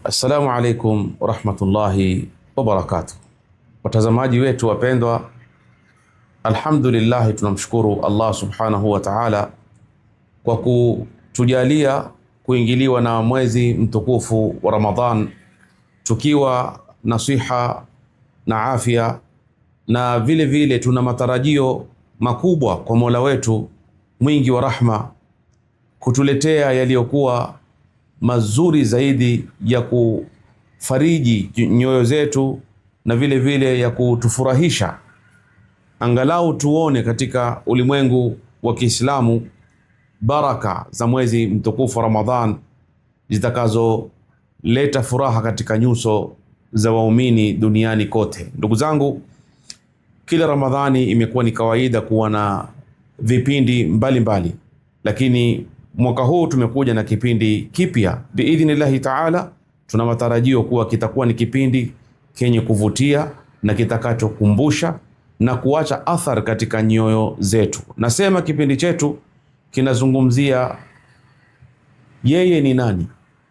Assalamu alaikum warahmatullahi wabarakatuh, watazamaji wetu wapendwa, alhamdulillah, tunamshukuru Allah subhanahu wa ta'ala kwa kutujalia kuingiliwa na mwezi mtukufu wa Ramadhan tukiwa na siha na afya, na vile vile tuna matarajio makubwa kwa Mola wetu mwingi wa rahma kutuletea yaliyokuwa mazuri zaidi ya kufariji nyoyo zetu na vile vile ya kutufurahisha, angalau tuone katika ulimwengu wa Kiislamu baraka za mwezi mtukufu Ramadhan zitakazoleta furaha katika nyuso za waumini duniani kote. Ndugu zangu, kila Ramadhani imekuwa ni kawaida kuwa na vipindi mbalimbali mbali. Lakini mwaka huu tumekuja na kipindi kipya biidhnillahi taala. Tuna matarajio kuwa kitakuwa ni kipindi kenye kuvutia na kitakachokumbusha na kuacha athar katika nyoyo zetu. Nasema kipindi chetu kinazungumzia yeye ni nani.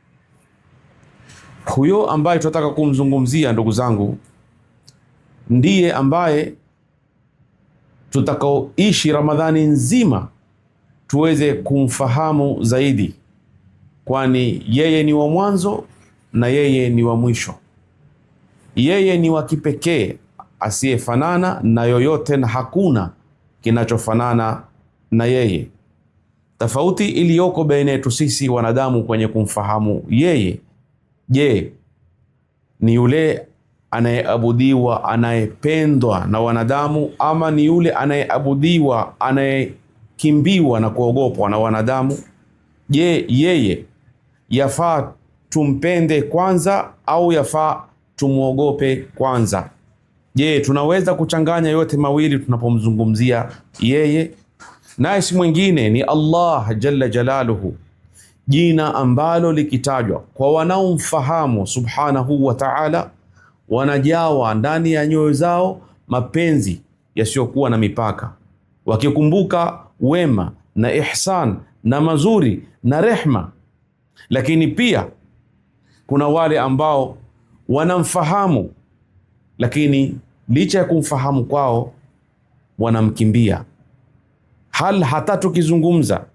Huyo ambaye tunataka kumzungumzia, ndugu zangu, ndiye ambaye tutakaoishi Ramadhani nzima tuweze kumfahamu zaidi, kwani yeye ni wa mwanzo na yeye ni wa mwisho. Yeye ni wa kipekee asiyefanana na yoyote, na hakuna kinachofanana na yeye. Tofauti iliyoko baina yetu sisi wanadamu kwenye kumfahamu yeye, je, ni yule anayeabudiwa anayependwa na wanadamu, ama ni yule anayeabudiwa anayekimbiwa na kuogopwa na wanadamu? Je, yeye yafaa tumpende kwanza au yafaa tumwogope kwanza? Je, tunaweza kuchanganya yote mawili tunapomzungumzia yeye? Naye si mwingine ni Allah jalla jalaluhu, jina ambalo likitajwa kwa wanaomfahamu subhanahu wa ta'ala wanajawa ndani ya nyoyo zao mapenzi yasiyokuwa na mipaka, wakikumbuka wema na ihsan na mazuri na rehma. Lakini pia kuna wale ambao wanamfahamu, lakini licha ya kumfahamu kwao wanamkimbia. Hal hata tukizungumza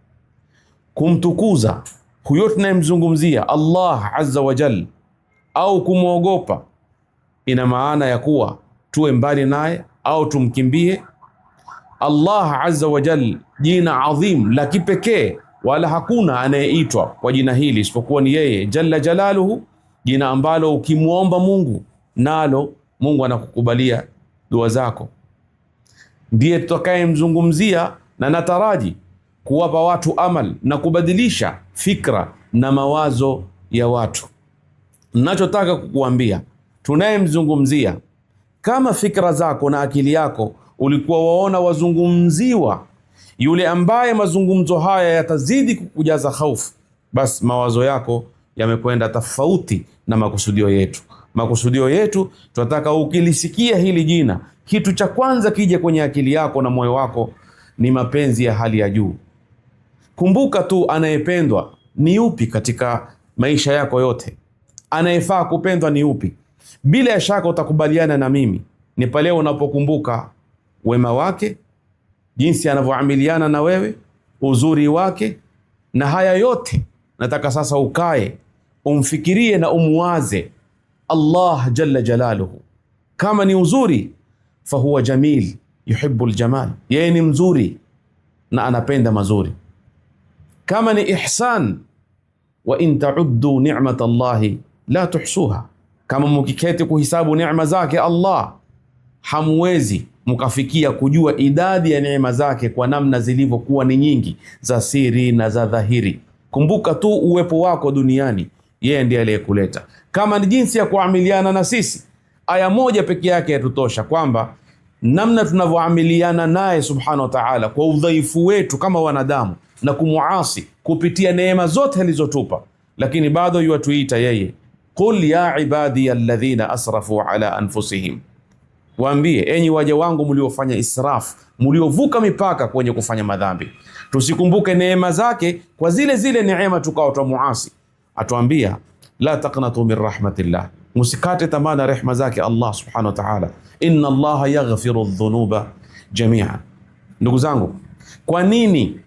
kumtukuza huyo tunayemzungumzia Allah azza wa jal au kumwogopa ina maana ya kuwa tuwe mbali naye au tumkimbie. Allah azza wa jal, jina adhim la kipekee, wala hakuna anayeitwa kwa jina hili isipokuwa ni yeye jalla jalaluhu, jina ambalo ukimwomba Mungu nalo Mungu anakukubalia dua zako. Ndiye tutakayemzungumzia na nataraji kuwapa watu amal na kubadilisha fikra na mawazo ya watu. Nachotaka kukuambia tunayemzungumzia kama fikra zako na akili yako ulikuwa waona wazungumziwa yule ambaye mazungumzo haya yatazidi kukujaza hofu, basi mawazo yako yamekwenda tofauti na makusudio yetu. Makusudio yetu tunataka ukilisikia hili jina, kitu cha kwanza kije kwenye akili yako na moyo wako ni mapenzi ya hali ya juu. Kumbuka tu anayependwa ni upi katika maisha yako yote, anayefaa kupendwa ni upi? Bila ya shaka utakubaliana na mimi, ni pale unapokumbuka wema wake, jinsi anavyoamiliana na wewe, uzuri wake, na haya yote nataka sasa ukae umfikirie na umwaze Allah jalla jalaluhu. Kama ni uzuri, fahuwa jamil yuhibbu ljamal, yeye ni mzuri na anapenda mazuri. Kama ni ihsan, wa in tauddu ni'mat Allahi la tuhsuha kama mukiketi kuhisabu neema zake Allah hamwezi mkafikia kujua idadi ya neema zake kwa namna zilivyokuwa ni nyingi, za siri na za dhahiri. Kumbuka tu uwepo wako duniani, yeye ndiye aliyekuleta. Kama ni jinsi ya kuamiliana na sisi, aya moja peke yake yatutosha kwamba namna tunavyoamiliana naye subhanahu wa ta'ala kwa udhaifu wetu kama wanadamu na kumuasi kupitia neema zote alizotupa, lakini bado yuatuita yeye Qul ya ibadiya alladhina asrafu ala anfusihim, waambie enyi waja wangu mliofanya israf, mliovuka mipaka kwenye kufanya madhambi. Tusikumbuke neema zake kwa zile zile neema tukao twamuasi. Atuambia la taqnatu min rahmatillah, musikate tamaa na rehma zake Allah subhanahu wa ta'ala. Inna Allaha yaghfiru dhunuba jamia. Ndugu zangu, kwa nini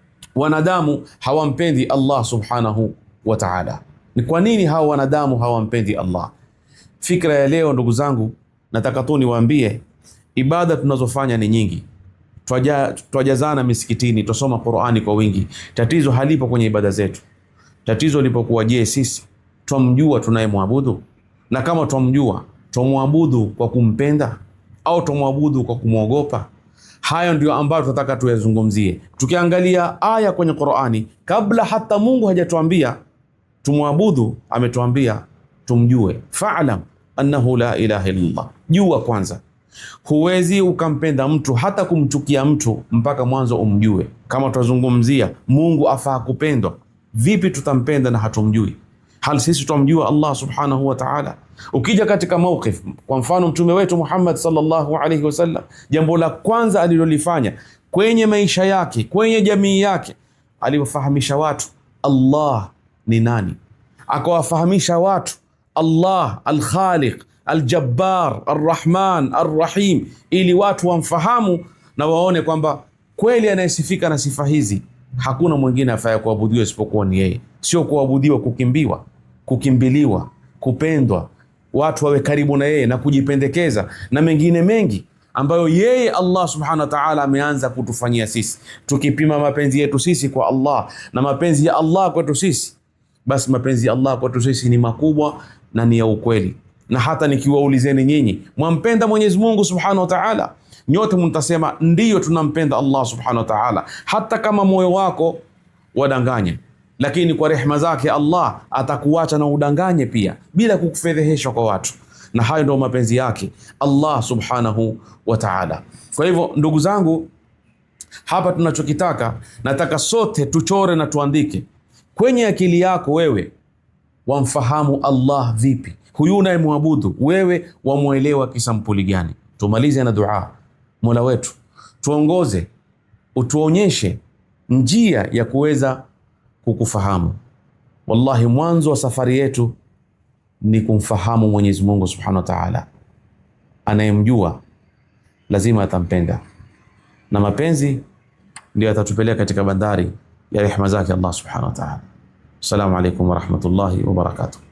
wanadamu hawampendi Allah subhanahu wa ta'ala? Ni kwa nini hawa wanadamu hawampendi Allah? Fikra ya leo ndugu zangu, nataka tu niwaambie, ibada tunazofanya ni nyingi, Twaja- twajazana misikitini, twasoma Qur'ani kwa wingi. Tatizo halipo kwenye ibada zetu. Tatizo lipokuwa, je, sisi twamjua tunayemwabudu? Na kama twamjua, twamwabudu kwa kumpenda au twamwabudu kwa kumwogopa? Hayo ndio ambayo tunataka tuyazungumzie, tukiangalia aya kwenye Qur'ani. Kabla hata Mungu hajatuambia tumwabudu, ametuambia tumjue. Fa'lam annahu la ilaha illallah, jua kwanza. Huwezi ukampenda mtu hata kumchukia mtu mpaka mwanzo umjue. Kama tutazungumzia Mungu afaa kupendwa, vipi tutampenda na hatumjui? Hal sisi twamjua Allah subhanahu wa ta'ala? Ukija katika mawqif, kwa mfano mtume wetu Muhammad sallallahu alaihi wasallam, jambo la kwanza alilolifanya kwenye maisha yake, kwenye jamii yake, aliwafahamisha watu Allah ni nani, akawafahamisha watu Allah al-Khaliq Al-Jabbar Ar-Rahman Ar-Rahim, ili watu wamfahamu na waone kwamba kweli anayesifika na sifa hizi hakuna mwingine afaya kuabudiwa isipokuwa ni yeye. Sio kuabudiwa kukimbiwa, kukimbiliwa, kupendwa, watu wawe karibu na yeye na kujipendekeza na mengine mengi ambayo yeye Allah subhanahu wa ta'ala ameanza kutufanyia sisi. Tukipima mapenzi yetu sisi kwa Allah na mapenzi ya Allah kwetu sisi, basi mapenzi ya Allah kwetu sisi ni makubwa na ni ya ukweli na hata nikiwaulizeni nyinyi, mwampenda Mwenyezi Mungu subhanahu wa ta'ala? Nyote mtasema ndiyo, tunampenda Allah subhanahu wa ta'ala, hata kama moyo wako wadanganye, lakini kwa rehema zake Allah atakuacha na udanganye pia bila kukufedhehesha kwa watu, na hayo ndio mapenzi yake Allah subhanahu wa ta'ala. Kwa hivyo ndugu zangu, hapa tunachokitaka, nataka sote tuchore na tuandike kwenye akili yako wewe wamfahamu Allah vipi? Huyu unayemwabudu wewe wamwelewa kisampuli gani? Tumalize na dua. Mola wetu tuongoze, utuonyeshe njia ya kuweza kukufahamu. Wallahi, mwanzo wa safari yetu ni kumfahamu Mwenyezi Mungu Subhanahu wa Ta'ala. Anayemjua lazima atampenda, na mapenzi ndio atatupeleka katika bandari ya rehema zake Allah Subhanahu wa Ta'ala. Assalamu alaikum warahmatullahi wabarakatuh.